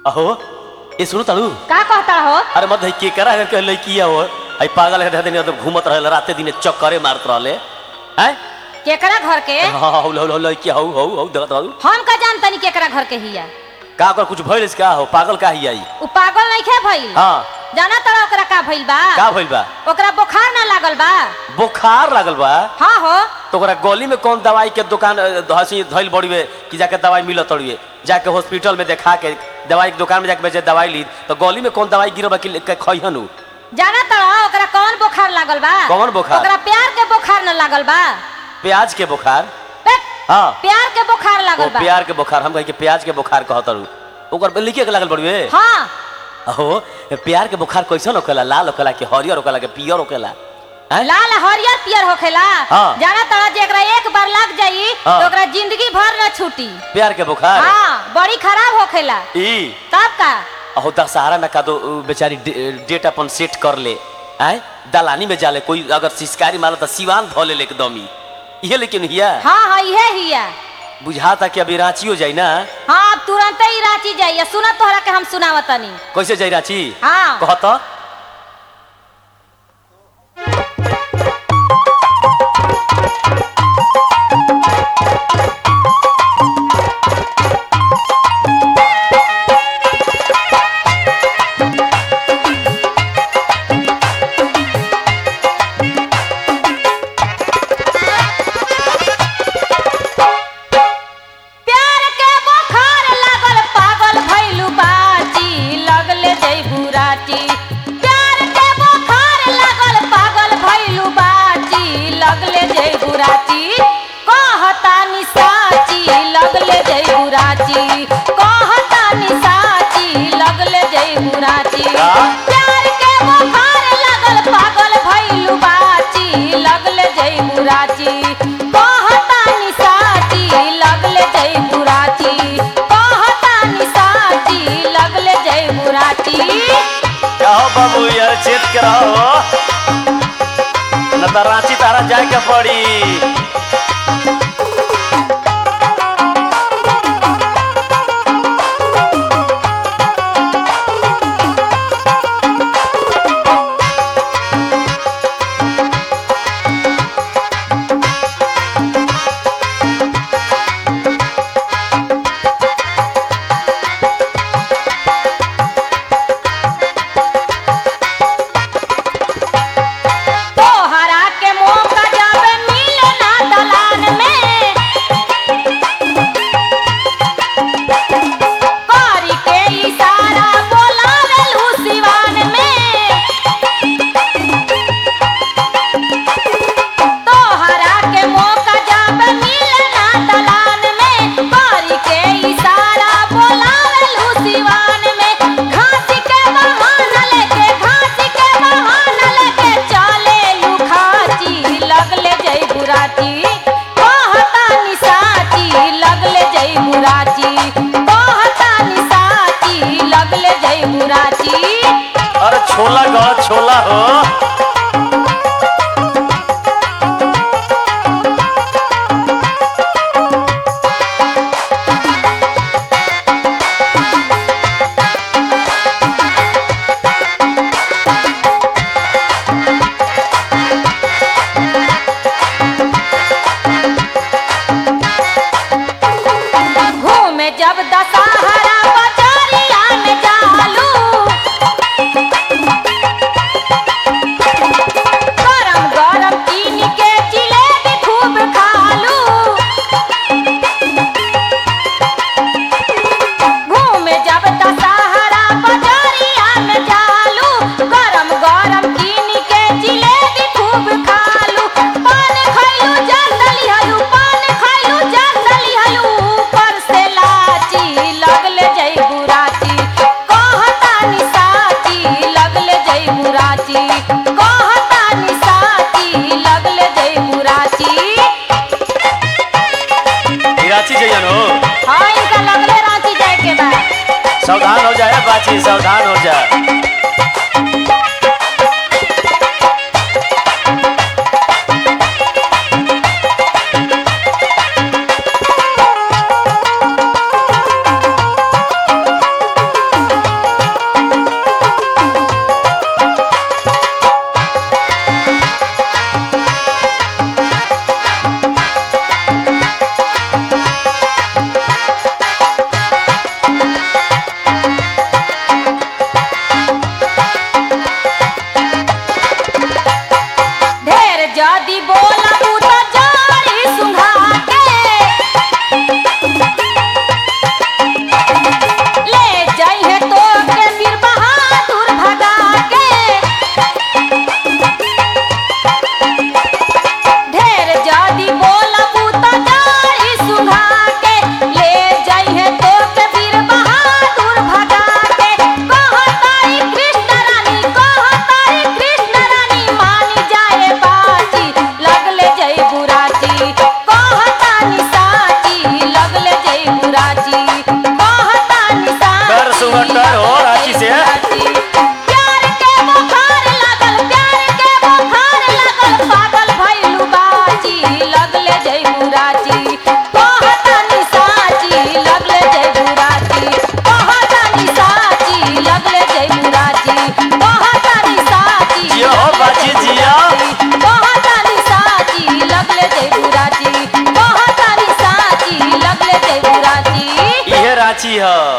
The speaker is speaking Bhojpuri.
अहो ये सुनो तालू का कहता हो अरे मत के करा के लड़किया हो आई पागल है दिन तो घूमत रहे राते दिन चक्करे मारत रहले हैं केकरा घर के हाँ हाँ हौ हौ लड़किया हौ हौ हौ देखत रहू हम का जानतनी केकरा घर के हिया का कर कुछ भइल का हो पागल का ही आई उ पागल नहीं खे भइल हाँ जाना तड़ा ओकरा का भइल बा का भइल बा ओकरा बुखार ना लागल बा बुखार लागल बा हाँ हो तो ओकरा गली में कौन दवाई के दुकान अ, हंसी धइल बड़ीवे कि जाके दवाई मिलत तड़िए जाके हॉस्पिटल में देखा के दवाई के दुकान में जाके बेचे दवाई ली तो गली में कौन दवाई गिरबा कि के खइहन उ जाना तड़ा ओकरा कौन बुखार लागल बा कौन बुखार? ओकरा प्यार के बुखार ना लागल बा प्याज के बुखार बे, हाँ प्यार के बुखार ओ लागल बा प्यार के बुखार हम कहे कि प्याज के बुखार कहत रहू ओकर लिखे के लागल बड़िए हाँ अहो प्यार के बुखार कैसन होखेला लाल होखेला कि हरियर होखेला कि पियर होखेला हैं? लाल हरियर पियर होखेला हाँ। जाना तड़ा जे एकरा एक बार लग जाई हाँ। तो ओकरा जिंदगी भर न छूटी प्यार के बुखार हाँ बड़ी खराब होखेला ई तब का अहो दशहरा में का दो उ, बेचारी डे- डेट अपन सेट कर ले आय दलानी में जाले कोई अगर सिस्कारी मारा तो सिवान धो ले एकदम ही ये लेकिन हिया हाँ हाँ इहे हिया बुझाता कि अभी रांची हो जाई ना हाँ अब तुरंत ही रांची जाइए सुना तोहरा के हम सुनावतनी कैसे जाई रांची हाँ कहत प्यार के बुखार लागल पागल भइलु बाची लगले जइबू राची प्यार के बुखार लागल पागल भइलु बाची लगले जइबू राची कहता नि साची लगले जइबू राची कहता नि साची लगले जइबू राची का? प्यार के बुखार लागल पागल भइलु बाची लगले जइबू राची कहता नि साची लगले जइबू राची कहता नि साची लगले जइबू राची कहो बाबू यार चेत के रहो न तो रांची तारा जाए के पड़ी तोहरा के मौका जब मिले ना दलान में करी के इशारा बोलावेलू सिवान में तोहरा के मौका जब मिले ना दलान में करी के इशारा बोलावेलू सिवान में घासी के बहाना लेके घासी के बहाना लेके चले लुखाची लगले जई बुराची कहता निसाची लगले जई बुराची कहता निसाची लगले जई बुराची अरे छोला गड़ छोला हो घूमे जब दशहरा बजारिया में जालू गरम गरम कीन के जिलेबी खूब खालू घूमे जब दशहरा बजारिया में जालू गरम गरम कीन के जिलेबी खूब खालू पान खैलू जंदली हलू पान खैलू जंदली हलू ऊपर से लाची लगले जई बुराची कहता नि साची लगले जई बुराची कहता नि साची लगले जई बुराची ई रांची जइयन हो हाँ इनका लगले रांची जाए के बा सावधान हो जाए बाची सावधान हो जा सुगटर हो रांची से प्यार के बुखार लागल प्यार के बुखार लागल पागल भइलू बाजी लगले जइबू राजी कहतनी साची लगले जइबू राजी कहतनी साची लगले जइबू राजी कहतनी साची जियो हो बाजी, जियो। कहतनी साची लगले जइबू राजी कहतनी साची लगले जइबू राजी इहे रांची ह